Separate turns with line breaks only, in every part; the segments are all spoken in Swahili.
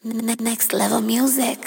Ne- Next level music.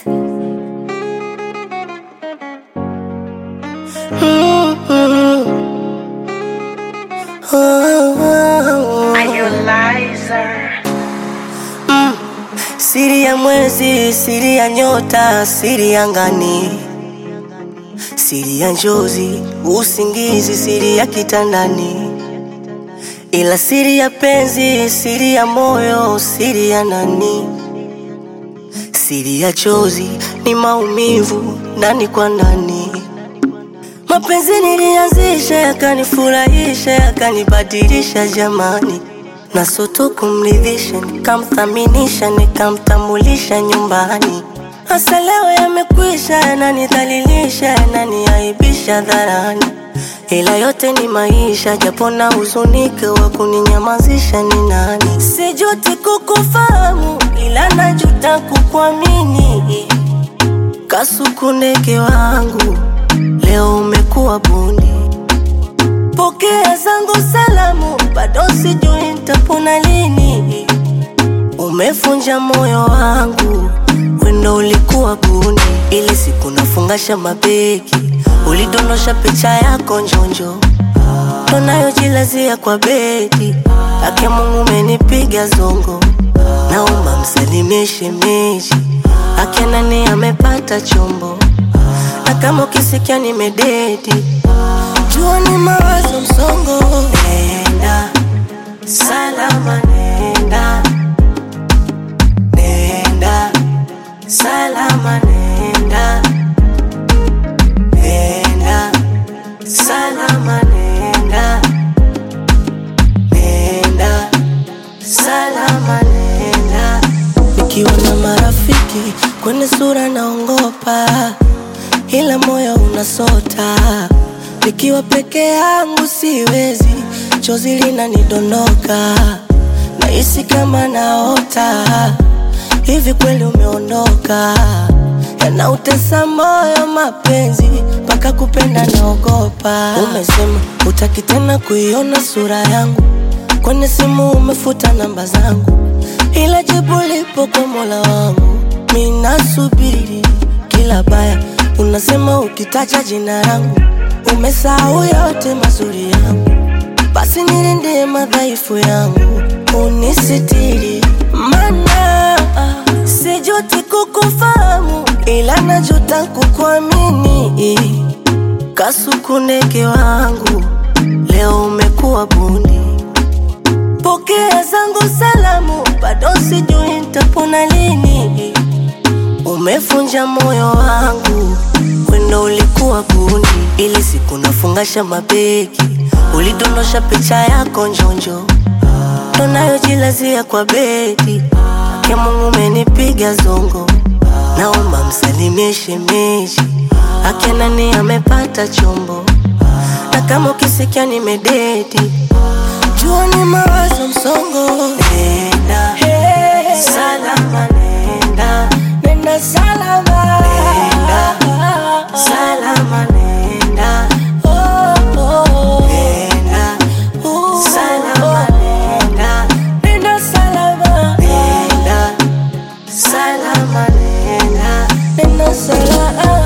Siri ya mwezi, siri ya nyota, siri ya ngani, siri ya njozi, usingizi, siri ya kitandani, ila siri ya penzi, siri ya moyo, siri ya nani, siri ya chozi ni maumivu ndani kwa ndani. Mapenzi nilianzisha yakanifurahisha yakanibadilisha jamani, na soto kumridhisha nikamthaminisha nikamtambulisha nyumbani. Hasa leo yamekwisha, yananidhalilisha yananiaibisha dharani, ila yote ni maisha, japo na huzunike, wa kuninyamazisha ni nani? Sijuti kukufahamu, ila najuta kukuamini. Kasuku ndege wangu, leo umekuwa bundi. Pokea zangu salamu, bado sijui nitapona lini. Umefunja moyo wangu, wendo ulikuwa bundi. Ili siku nafungasha mabegi, ulidondosha picha yako njonjo, tunayojilazia kwa bedi. Ake Mungu umenipiga zongo, naomba msalimie shemeji. Ake nani amepata chombo, na kama ukisikia nimededi jua ni mawazo msongo. Nenda salama, nenda nenda salama, nenda nenda salama, nenda nenda salama, nenda. Nikiwa na marafiki kwenye sura naongopa, ila moyo unasota. Nikiwa peke yangu siwezi, chozi linanidondoka, nahisi kama naota. Hivi kweli umeondoka? Yanautesa moyo mapenzi, mpaka kupenda naogopa. Umesema utaki tena kuiona sura yangu, kwenye simu umefuta namba zangu, ila jibu lipo kwa Mola wangu. Mimi nasubiri kila baya, unasema ukitaja jina langu umesahau yote mazuri yangu, basi nilinde madhaifu yangu, unisitiri. Mana sijuti kukufahamu, ila najuta kukuamini. Kasuku ndege wangu, leo umekuwa bundi. Pokea zangu salamu, bado sijui nitapona lini. Umefunja moyo wangu, wendo ulikuwa bundi. Ili siku nafungasha mabegi, ulidondosha picha yako njonjo, tunayojilazia kwa bedi. Ake Mungu umenipiga zongo, naomba msalimie shemeji. Ake nani amepata chombo, na kama ukisikia nimededi, jua ni mawazo msongo. Nenda salama, nenda nenda salama, nenda salama, nenda oh, oh. nenda salama, nenda nenda salama, nenda salama, nenda nenda salama.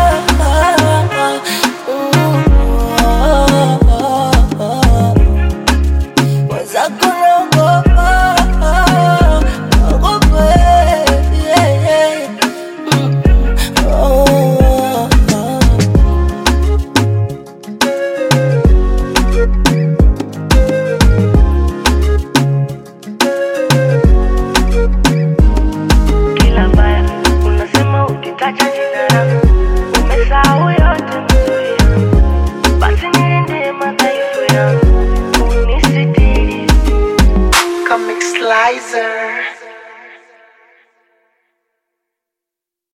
Mm, oh, oh, oh. Mwenzako naogopa, naogopa, yeah, yeah. Mm, oh, oh, oh. kila baya unasema ukitaja jina langu umesahau yote mazuri yangu basi nilinde madhaifu yangu unisitiri
Comic Slicer.